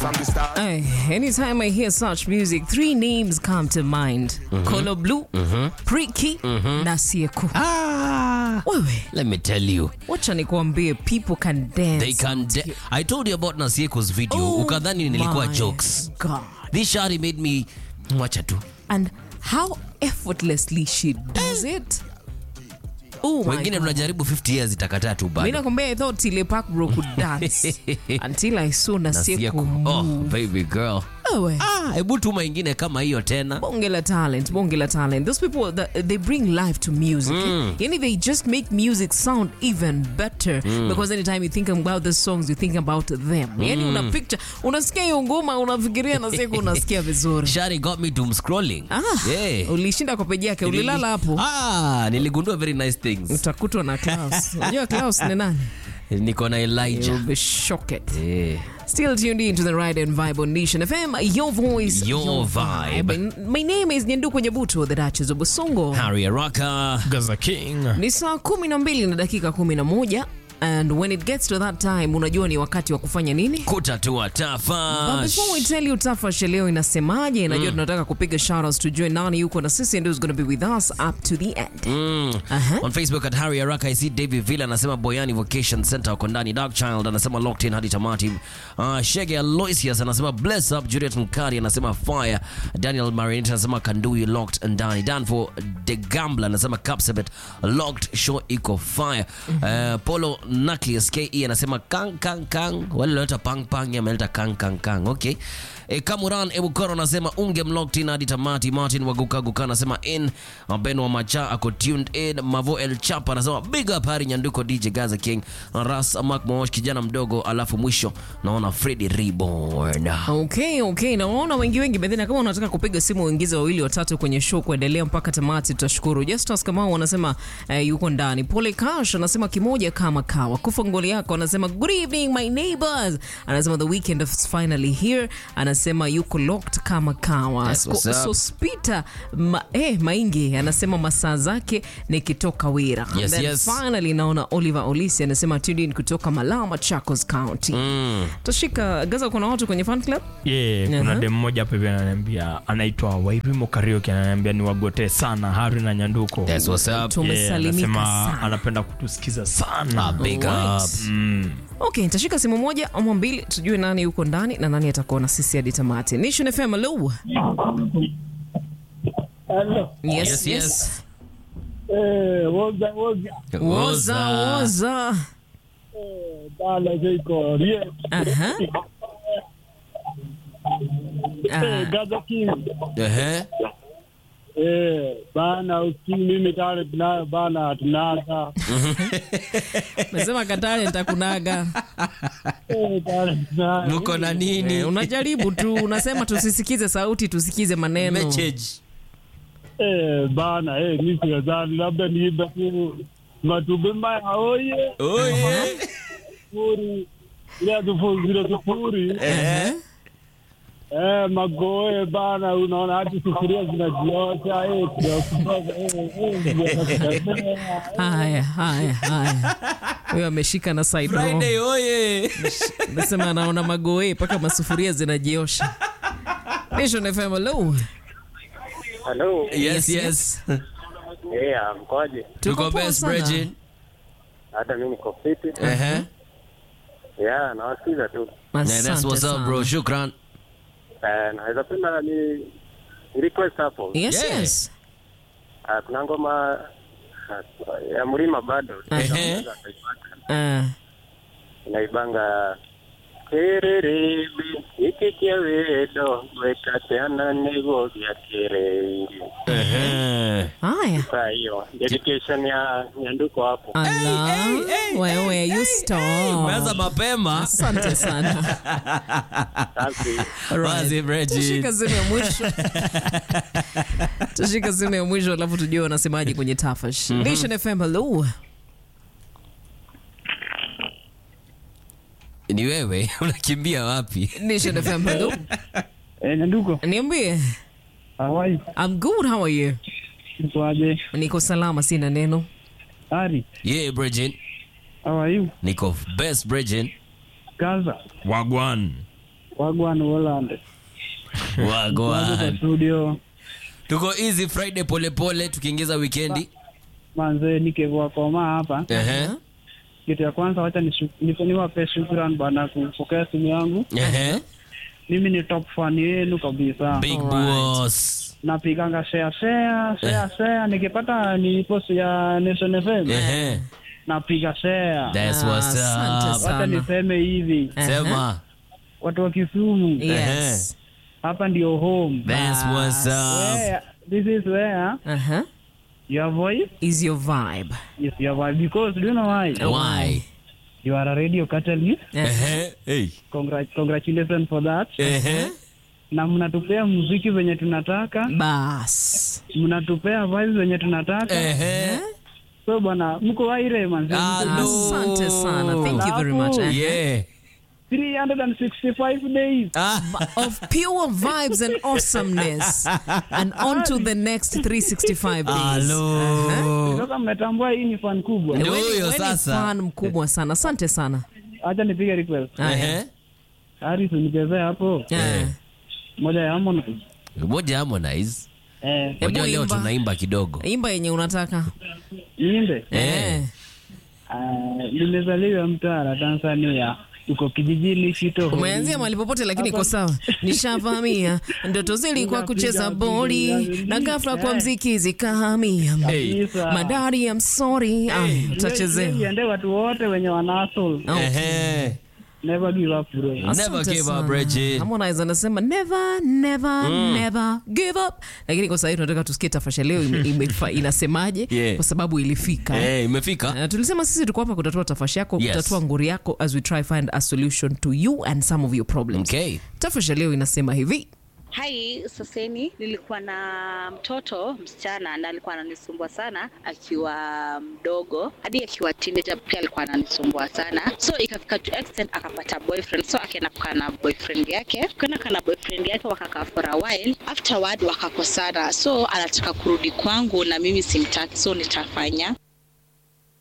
from the start. Ay, anytime I hear such music, three names come to mind. Colo Blue, Priki na Sieku. Ah, Wewe, let me tell you. wacha nikwambie people can dance. They can de- I told you about Nasieko's video. Oh Ukadhani nilikuwa my jokes. God. This shari made me wacha tu. And how effortlessly she does it. Oh my Wengine God. tunajaribu 50 years itakataa tu Mimi bado. nakwambia I thought Tile Park bro could dance until I saw Nasieku Nasieko. Oh, move. baby girl. Wewe. Ah, hebu tuma ingine kama hiyo tena. bonge la talent bonge la talent those people that they bring life to music yani they just make music sound even better because anytime you think about the songs you think about them yani una picture unasikia hiyo ngoma unafikiria na siku unasikia vizuri Shari got me doom scrolling. ah, Yeah. ulishinda kwa peji yake ulilala hapo Ah, niligundua very nice things. utakutwa na Klaus unajua Klaus ni nani Niko na Elijah. you'll be shocked Eh. Still tuned in to the Ride and Vibe on Nation FM, your voice, Your vibe. My name is Nyanduko Nyabuto, the Duchess of Busongo. Harry Araka. Gaza King. ni saa kumi na mbili na dakika kumi na moja and when it gets to that time unajua ni wakati wa kufanya nini Kutatua But tafa. before we tell you tafash leo inasemaje najua tunataka kupiga shoutouts tujue nani yuko na sisi and who's going to be with us up to the end Mm. Aha. On Facebook at Harry Araka I see David Villa anasema Boyani Vocation Center wako ndani. Dark Child anasema locked in hadi tamati. Uh, Shege Aloysius anasema bless up. Juliet Mkari anasema fire. Daniel Marinette anasema Kandui locked ndani. Danfo The Gambler anasema Capsabet locked show iko fire. Uh, Polo Nucleus KE anasema kang kang kang. Wale waleta pang pang ameleta kang kang kang. Okay. E, Kamuran Ebukoro anasema unge mlocked in hadi tamati. Martin Waguka Guka anasema in. Uh, Ben wa Macha ako tuned in. Mavo El Chapa anasema big up Hari Nyanduko DJ Gaza King. Uh, Ras Mark Mosh kijana mdogo alafu mwisho naona Freddy Reborn. okay okay nawaona wengi wengi bedhina kama unataka kupiga simu uingize wawili watatu kwenye show kuendelea mpaka tamati tutashukuru justus kamau anasema eh, yuko ndani pole kash anasema kimoja kama kawa kufa ngoli yako anasema good evening my neighbors anasema the weekend is finally here anasema yuko locked kama kawa That's what's up. sospita ma, eh, maingi anasema masaa zake nikitoka wira Yes, Then yes. finally naona oliver olisi anasema tuned in kutoka malama chacos county Mm. tashika gaza kuna watu kwenye fan club Yeah, kuna Aha. dem mmoja hapa hivi ananiambia anaitwa Wairimo Karaoke ananiambia ni wagotee sana Hari na Nyanduko. That's what's up. tumesalimika anasema sana anapenda kutusikiza sana. Ah, big Alright. up. Mm. okay nitashika simu moja ama mbili tujue nani yuko ndani na nani atakuwa na sisi hadi tamati nation fm hello Hello. yes Yes, yes. Eh, woza woza. woza woza Eh, dala ziko rie. aha Eh, Ah, Gaza King. Ehe. Eh, bana usikii mimi tale tunayo bana tunaga. nasema katale nitakunaga Eh, tale tunayo. Mko na nini? Eh, unajaribu tu unasema tusisikize sauti tusikize maneno Message. Eh, bana eh mimi sidhani labda niibe tu matube maya oye. Oye. Sufuri. Ile sufuri zile sufuri. Ehe. Eh, magoe bana unaona hadi sufuria zinajiosha eh tunakutoka eh eh. haya haya haya huyo ameshika na side row. Friday oye. nasema anaona magoe mpaka masufuria zinajiosha nation fm hello Hello. Yes, yes. Yeah, mkoje? Tuko poa best sana. Bridget. Hata mimi niko fiti. Ehe. Yeah, nawasikiza tu. Yeah, that's Asante what's up bro. sana. Shukran. Eh, naweza penda ni ni request hapo. yes Yeah. yes Ah, kuna ngoma ah, ya mlima bado. Ehe. Ah. Inaibanga kererebe ikikia wedo wekateana nego vya kerenge. Ehe. haya Saa hiyo dedication ya nyanduko hapo. ala wewe you Umeanza stop mapema. asante sana Safi. Wazi Bridget. tushika simu ya mwisho tushika simu ya mwisho alafu tujue wanasemaje kwenye tafash nation fm hello Ni wewe unakimbia wapi? nation fm hello Eh, Nyanduko, niambie Hawaii, i'm good how are you kwaje? niko salama sina neno Ari, Yeah, Bridget. how are you? Niko best Bridget. Gaza, Wagwan. Wagwan Holland. Wako kwa Wagwan. studio. Tuko easy Friday polepole tukiingiza weekendi. Manze nikevua koma hapa. Ehe. Kitu ya kwanza wacha nishu- nipe- niwape shukrani bana kupokea simu yangu. Ehe. Mimi ni top fan yenu kabisa. Big boss. Napiganga share share share share nikipata ni post ya Nation FM Ehe. napiga share. That's Ah, what's asante up. sana. Wacha niseme hivi, Sema. watu wa Kisumu Yes. hapa ndio home. That's what's up. Where, this is where Uh-huh. your voice Is your vibe. is your voice because do you know why? Why? You are a radio catalyst. Ehe. Hey. Congra congratulations for that. Ehe. Na mnatupea muziki venye tunataka, Bas. mnatupea vibes venye tunataka. Ehe. So bwana, mko waire manzi. Hello. Asante sana. Thank you very much. Uh-huh. Yeah. 365 days. Ah. Of pure vibes and awesomeness. And on to the next 365 days. Hello. Sasa mmetambua hii ni fan kubwa. Ndio Wewe ni- huyo wewe ni sasa. fan mkubwa sana. Asante sana. Acha nipige request. Ehe. Haris unichezee hapo Eh. moja ya Harmonize. Moja Harmonize. Eh, Unajua leo imba. tunaimba kidogo. Imba yenye unataka. niimbe. Eh. Ah, nimezaliwa Mtwara, Tanzania. Uko kijijini Shito. Umeanzia mahali popote lakini iko sawa. Nishavamia ndoto zilikuwa kucheza boli na ghafla kwa mziki zikahamia. Hey. Kabisa. Madari I'm sorry. Ah, utachezewa. Iende watu wote wenye wana hustle. Ehe. Never give up bro. Never Asante give up, sana. Bridget. Harmonize anasema never never never give up, lakini kwa sasa tunataka tusikie tafasha leo ime, imefa- inasemaje Yeah. kwa sababu ilifika. Eh, imefika. Na tulisema sisi tuko hapa kutatua tafasha yako, Yes. kutatua ngori yako as we try find a solution to you and some of your problems. Okay. Tafasha leo inasema hivi. Hai, saseni nilikuwa na mtoto msichana na alikuwa ananisumbua sana akiwa mdogo hadi akiwa teenager pia alikuwa ananisumbua sana, so ikafika to extent akapata boyfriend, so akaenda kukaa na boyfriend yake, kwenda kaa na boyfriend yake wakakaa for a while, afterward wakakosana, so anataka kurudi kwangu na mimi simtaki, so nitafanya